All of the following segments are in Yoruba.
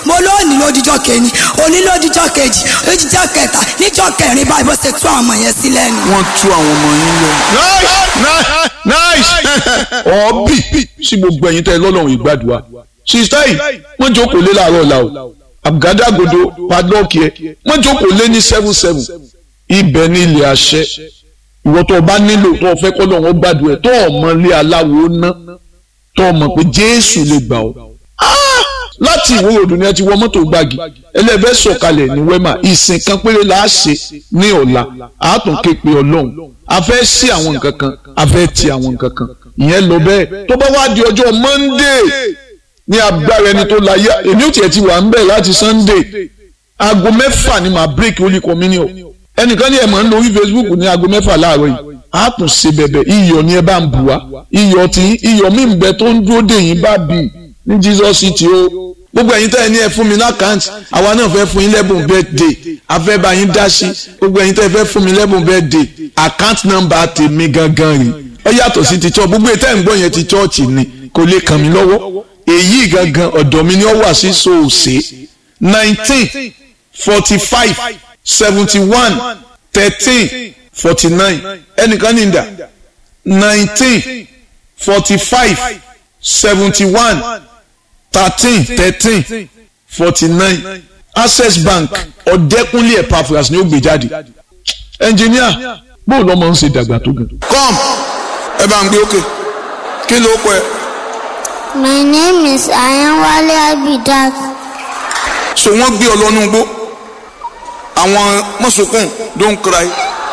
mo lónìí lódìjọ́ kẹni òní lódìjọ́ kejì lódìjọ́ kẹta níjọ́ kẹrin báyìí bó ṣe tú àwọn ọmọ yẹn sílẹ̀ ni. wọ́n tú àwọn ọmọ yín lọ. nice nice ọ̀ọ́bì sí gbogbo ẹ̀yin tẹ́ ẹ lọ́lọ́run ìgbàdùà sista yìí wọ́n jókòó lé láàárọ̀ la o àgádágodo padlọ́ọ̀kì ẹ̀ wọ́n jókòó lé ní seven seven ibẹ̀ ní ilé àṣẹ ìwọ tó o bá nílò tó o fẹ́ kọ́ lọ́wọ́ gbàdùà ẹ̀ tó o mọ ilé aláwo ná tó o mọ̀ pé jésù lè gbà ọ́ láti ìwé òdùn ni ẹ ti wọ mọ́tò gbági ẹlẹ́fẹ́ sọ̀kalẹ̀ ní wẹ́mà ìsìn kan péré la á ṣe ní ọ̀la àátún képe ọlọ́run a fẹ́ sí àwọn nǹkan kan a fẹ́ ti àwọn nǹkan kan ìyẹn lọ bẹ́ẹ̀ tó bá wá di ọjọ́ monday ní agbára ẹni tó láyé èmi ò tiẹ̀ ti wà ń bẹ̀ láti sunday aago mẹ́fà ni màá break holy communion ẹnìkan ní ẹ̀ máa ń lórí facebook ní aago mẹ́fà láàárọ̀ yìí a tún ṣe bẹ̀bẹ̀ iyọ̀ ni ẹ bá ń bù wá iyọ̀ tí iyọ̀ mí ń bẹ tó ń dúró dè yín bá bì ní jesus city o gbogbo ẹ̀yin tẹ́ ẹ ní ẹ fún mi lákàntì àwa náà fẹ́ fún yín lẹ́bùn birthday a fẹ́ bá yín dá sí gbogbo ẹ̀yin tẹ́ ẹ fẹ́ fún mi lẹ́bùn birthday account number tèmi gangan rè ó yàtọ̀ sí ti church gbogbo ètò ẹ̀ ń gbọ́ yẹn ti church ni kò lè kàn mí lọ́wọ́ èyí gangan ọ̀dọ̀ mi ni ó wà sí soose nineteen forty five seventy one thirteen forty nine ẹnìkan ní ìdá nineteen forty five seventy one thirteen thirteen forty nine access bank ọ̀dẹ́kúnlé epaphras ni ó gbé jáde ẹnjìníà bó lọ́mọ ń ṣe dàgbà tó gan. come ẹ bá ń gbé òkè kí ló pẹ́. My name is Ayanwale Abidat. so wọ́n gbé ọ lọ́nú igbó àwọn mọ̀sùnkùn don't cry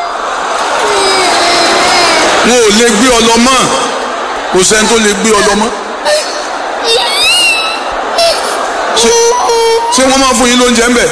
wọn ò lè gbé ọ lọ mọ́ kò sẹ́ni tó lè gbé ọ lọ mọ́ ṣé wọ́n máa fún yín lóúnjẹ ńbẹ̀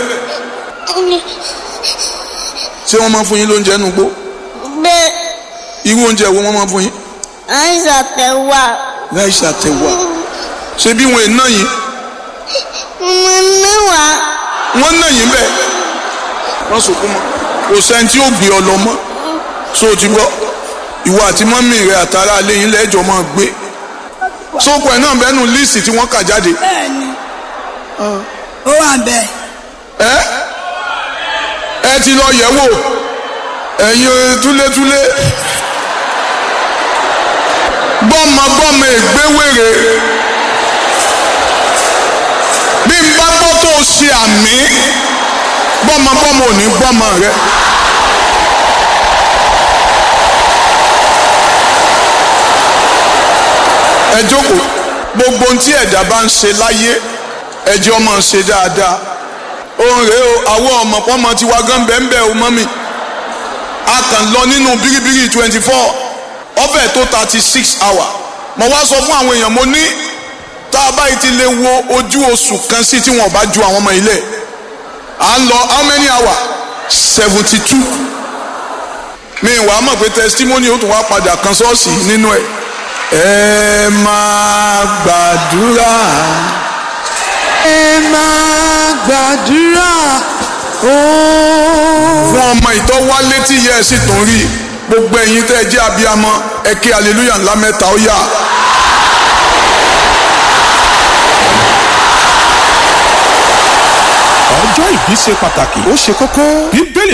ṣé wọ́n máa fún yín lóúnjẹ nù gbó Bẹ́ẹ̀ irú oúnjẹ wo wọ́n máa fún yín àìsàn tẹ̀wà. láìsí àtẹwà ṣé bí wọn ò ná yín Mo níwà. wọ́n ná yín bẹ́ẹ̀ wọ́n sọkún mọ́ kò sẹ́ni tí ó gbé ọ lọ mọ́ so o ti gbọ́ ìwọ àti mọ́mì rẹ àtàrà alẹ́ yín lẹ́jọ́ máa gbé sóko ẹ̀ náà bẹ́ẹ̀ nù líìsì tí wọ́n kà jáde bẹ́ẹ̀ni ó wà bẹ́ẹ̀ ẹ ẹ ti lọ yẹ̀ wò ẹ̀yin túlétúlé gbọ́mọgbọ́mọ ègbéwèrè bí n bá gbọ́ tó o ṣe àmì gbọ́mọgbọ́mọ ò ní gbọ́mọ rẹ. ẹ jókòó gbogbo ohun tí ẹ̀dá bá ń ṣe láyé ẹjọ́ máa ṣe dáadáa òun rèé o àwọn ọmọ pọ́nmọ ti wá gán bẹ́ẹ̀ bẹ́ẹ̀ o mọ́mì a kàn lọ nínú bíríbírí twenty four ọbẹ̀ tó thirty six hour mo wá sọ fún àwọn èèyàn mo ní tá a báyìí ti lè wo ojú oṣù kan sí tí wọn bá ju àwọn ọmọ ilé à ń lọ how many hour seventy two mi wàá mọ̀ pé testimony ó tún wá padà kan ṣọ́ọ̀ṣì nínú ẹ̀ ẹ máa gbàdúrà ẹ máa gbàdúrà ó. fún ọmọ ìtọ́ wálé tí yẹ ẹ sì tún rí gbogbo ẹ̀yin tẹ́ ẹ jẹ́ abiyamọ ẹ ké hallelujah ńlá mẹ́ta ó yá. ọjọ́ ìbí ṣe pàtàkì ó ṣe kókó bíbélì